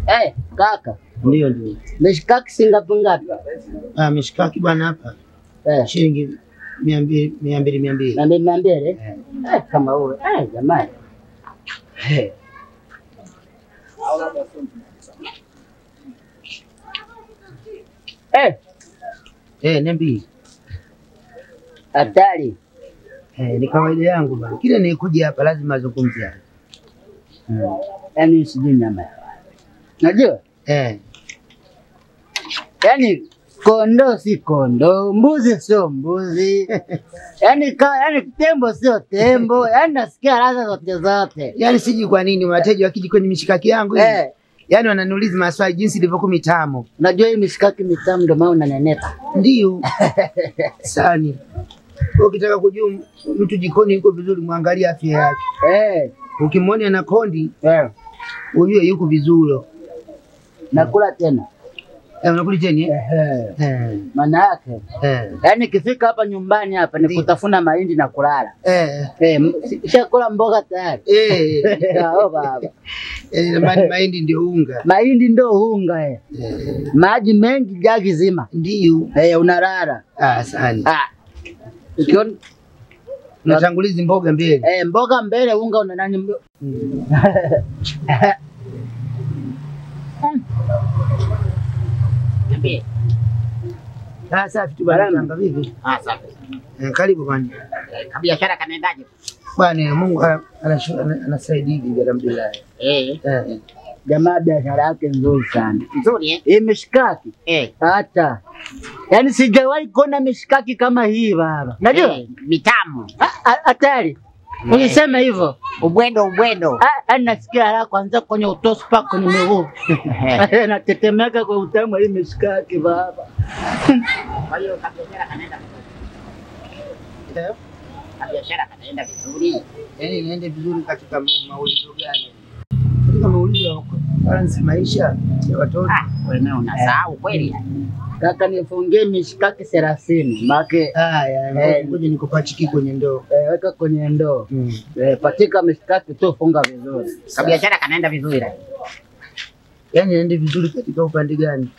Eh, kaka, Ndio, ndio. mishikaki singapi ngapi? Ah, mishikaki bwana hapa Eh, shilingi mia mbili mia mbili mia mbili. na mimi mia mbili. Eh, kama huyo. Eh, jamani. Eh. Eh, Eh, niambie. hatari. Eh, ni kawaida yangu bwana. Kila nikuja hapa lazima azungumzie haya. Yaani sijui nyama ya wapi. Najua? Eh, Yaani kondoo si kondoo, mbuzi sio mbuzi. Yaani ka, yaani tembo sio tembo. Yaani nasikia ladha zote zote. yaani sijui kwa nini wateja wakija kwenye mishikaki yangu hii. Eh, Yaani wananiuliza maswali jinsi ilivyokuwa mitamu. unajua hii mishikaki mitamu ndio maana unanenepa. Ndio. Sani. Ukitaka kujua mtu jikoni yuko vizuri, mwangalie afya yake. Eh, Ukimwona ana kondi, eh. ujue yuko vizuri. Nakula tena. Eh, unakuli tena eh? Ehe. Eh. Maana yake Eh. yaani ikifika hapa nyumbani hapa ni Ndio. kutafuna mahindi na kulala. Eh. Eh, m- si- shakula mboga tayari. Eh. Oh, baba. Eh, jamani mahindi ndio unga. Mahindi ndo unga eh. Eh. Maji mengi jagi zima. Ndio. Eh, unalala. Ah, sani. Ah. Ukiona Unatangulizi mboga mbele. eh, mboga mbele unga una nani mbo... Ah, safi tu bwana. Salama. Tanga vipi? Ah, safi. Eh, karibu bwana. Eh, Kabiashara kanaendaje? Bwana Mungu ana- anashu- ana- anasaidia hivi alhamdulillah. Eh, Eh. Jamaa biashara yake nzuri sana. nzuri eh? Hii mishikaki Eh. hata yaani sijawahi kuona mishikaki kama hii baba. Najua Eh, mitamu. Ah, ah, hatari. Ulisema hivyo. Ubwendo ubwendo. Ah, ah, nasikia haraka kwanza kwenye utosi mpaka kwenye miguu. Natetemeka kwa utamu wa hii mishikaki baba. Kwa hiyo kabiashara kanaenda vizuri. Eh. Kabiashara kanaenda vizuri. Yaani niende vizuri katika ma- maulizo gani? Katika maulizo ya balance maisha ya watoto. Ah, wewe nawe unasahau kweli. Kaka nifungie mishikaki thelathini make Haya, Eh. ngoja nikupachiki kwenye ndoo. eh, weka kwenye ndoo Mm. eh, patika mishikaki tu, funga vizuri. Kabiashara kanaenda vizuri. Yaani niende vizuri katika upande gani?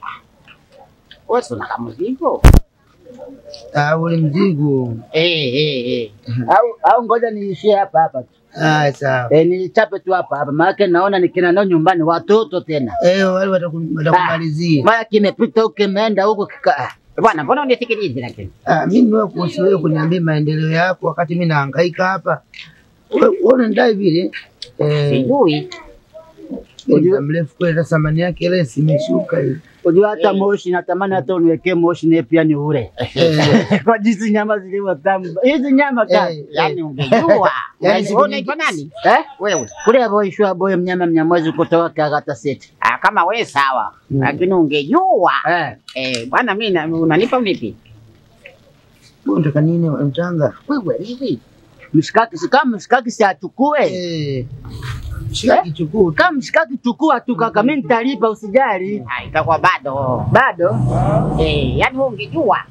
Wewe si una kamzigo? Ah, ule mzigo. Eh, eh, eh. Au au ngoja niishie hapa hapa tu Ah, sawa. eh, nichape tu hapa hapa, maana naona nikina nao nyumbani watoto tena, Eh, wale wataku- watakumalizia. mara kimepita huko kimeenda huko kika ah. Bwana, mbona unisikilizi lakini? Ah, mimi niwe kuhusu wewe kuniambia maendeleo yako wakati mimi nahangaika hapa. Wewe wewe unanidai vile. Eh, Sijui. muda mrefu kweli hata thamani yake ile simeshuka hivi. Unajua hata moshi natamani hata uniwekee moshi naye pia ni ule Eh, kwa jinsi nyama zilivyo tamu. Hizi nyama kali eh, Yaani eh. ungejua. Yaani siku Wewe unaitwa nyingi- nani? eh? Wewe. kule boishwa boy mnyama mnyamwezi kutoka kagata seti Ah, kama wewe sawa. Mm. Lakini ungejua. eh. Eh, bwana mimi na- unanipa unipi? Wewe unataka nini mchanga? Wewe hivi. Mshikaki si kama mshikaki si achukue Eh. Shika kichukuu. kama mshikaki chukua tu kaka, mimi nitalipa usijali. Ah, itakuwa bado. Bado Eh, yaani wewe ungejua.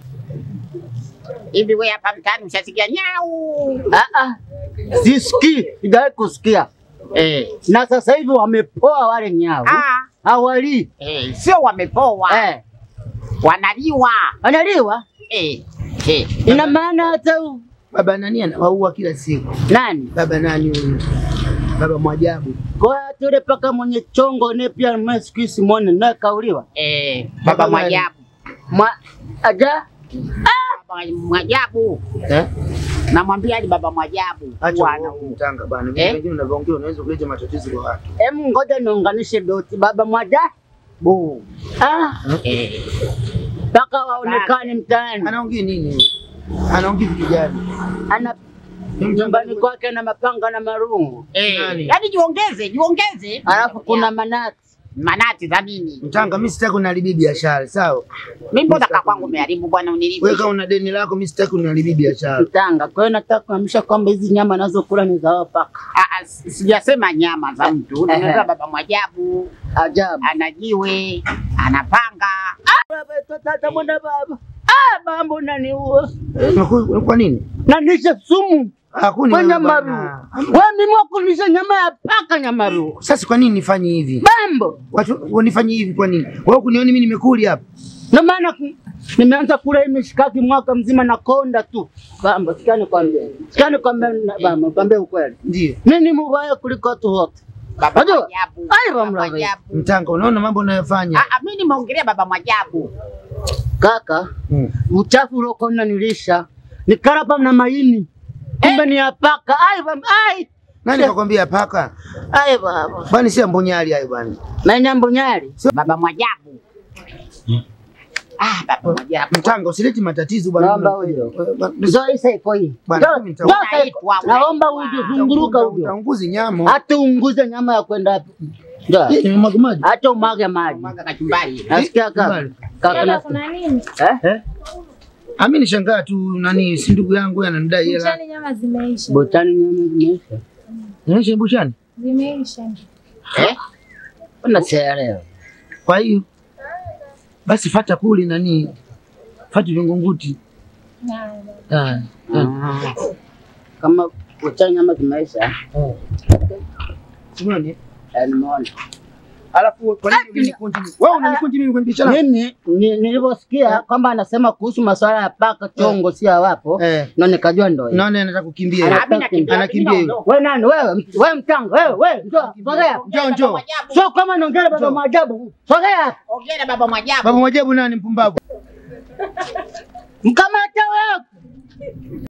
Hivi wewe hapa mtaani ushasikia nyau? ah ah, sisikii, sijawahi kusikia. Eh. Na sasa hivi wamepoa wale nyau, Ah, hawali eh, sio wamepoa. eh, Wanaliwa. wanaliwa. Eh. Eh. Ina maana hata u- Baba nani anawaua kila siku? nani Baba nani huyu? Baba Mwajabu. kwa tule paka mwenye chongo ne pia mwe siku hizi muone naye kauliwa Eh, Baba baba nani? Mwajabu. mwa aja Baba Mwajabu. Eh? Namwambia hadi baba Mwajabu. Acha Bwana uongo mtanga bana. Eh? Vitu vingine unavyoongea unaweza kuleta matatizo kwa watu. Emu, ngoja niunganishe doti baba mwaja Bu. ah, Eh. mpaka waonekane mtaani. Anaongea nini huyu? Anaongea vitu gani? Ana nyumbani kwake na mapanga na marungu, Eh. Nani? Yaani jiongeze, jiongeze. alafu kuna manati. manati za nini? Mtanga, mimi sitaki uniharibie biashara, sawa? Mimi mbona kaka kwangu umeharibu bwana Wewe unilipe. kama una deni lako, mimi sitaki uniharibie biashara. Mtanga. Kwa hiyo nataka kuhamisha kwamba hizi nyama nazokula ni za wapaka. Ah, ah, si- Sijasema nyama za mtu. Unaweza baba Mwajabu Ajabu. ana jiwe, anapanga. Baba, tata mbona baba? Ah, baba unaniua. Eh, unaku- Kwa nini? Nanisha sumu. Hakuni Kwa wewe nyamaru. bwana. Wewe mimi wakulisha nyama ya paka nyamaru. Sasa kwa nini nifanye hivi? Bambo. Watu wanifanye hivi kwa nini? Wewe kunioni mimi nimekuli hapa. Ndio maana ku- nimeanza kula hii mishikaki mwaka mzima na konda tu. Bambo, sikia nikwambie. Sikia nikwambie na- bambo, nikwambie ukweli. Ndio. Mimi mbaya kuliko watu wote. Baba Unajua? Mwajabu. Ai, Baba Ramla, Mwajabu. Mtanga, unaona mambo unayofanya. Ah, ah, mimi nimeongelea baba Mwajabu. Kaka, Mm. uchafu uliokuwa unanilisha nikarapa na maini. Kumbe ni ya paka. Ai, bam, ai. Nani kakwambia paka? Ai baba. Bwana si mbonyali hayo bwana. Manyambo nyali. Baba Mwajabu. Ah, baba Mwajabu. Mtanga, usileti matatizo bwana. Naomba huyo. Eh, bwana, Zoe isa iko hii. Bwana, Zo- mimi nita- zo isa iko. Unaitwa, Naomba unaitwa. uje zunguruka huyo. Utanguzi nyamo. Hata unguze nyama ya kwenda hapo. Ndio. Eh, nimemwaga maji. Hata umwage maji. Mwaga kachumbari. Nasikia kaka. Kubali. Kaka Dada, na kuna nini? eh? Eh? Ami nishangaa tu nani si ndugu yangu yeye ananidai hela. Buchani nyama zimeisha. Botani nyama zimeisha. Nilishe buchani. Zimeisha. Eh? Kuna sielewa. Kwa hiyo basi fata kuli nani? Fata vingunguti. Haya. Ah. ah. Kama botani nyama zimeisha. Simoni. eh, Nimeona. Alafu kwa nini unanikunji mimi? Wewe unanikunji mimi kwenye biashara? Mimi ni- nilivyosikia kwamba anasema kuhusu masuala ya paka chongo si hawapo, Eh. ndo nikajua ndo hiyo. Naona anataka kukimbia. Ana- Ah, mimi nakimbia, Anakimbia mimi hiyo. naondoka. Wewe nani wewe? Wewe mtanga wewe wewe njoo sogea. Njoo njoo. Mwajabu. Sio kama naongea baba Njoo. maajabu. Sogea. Ongea na baba Mwajabu. Baba Mwajabu nani mpumbavu? Mkamata wewe.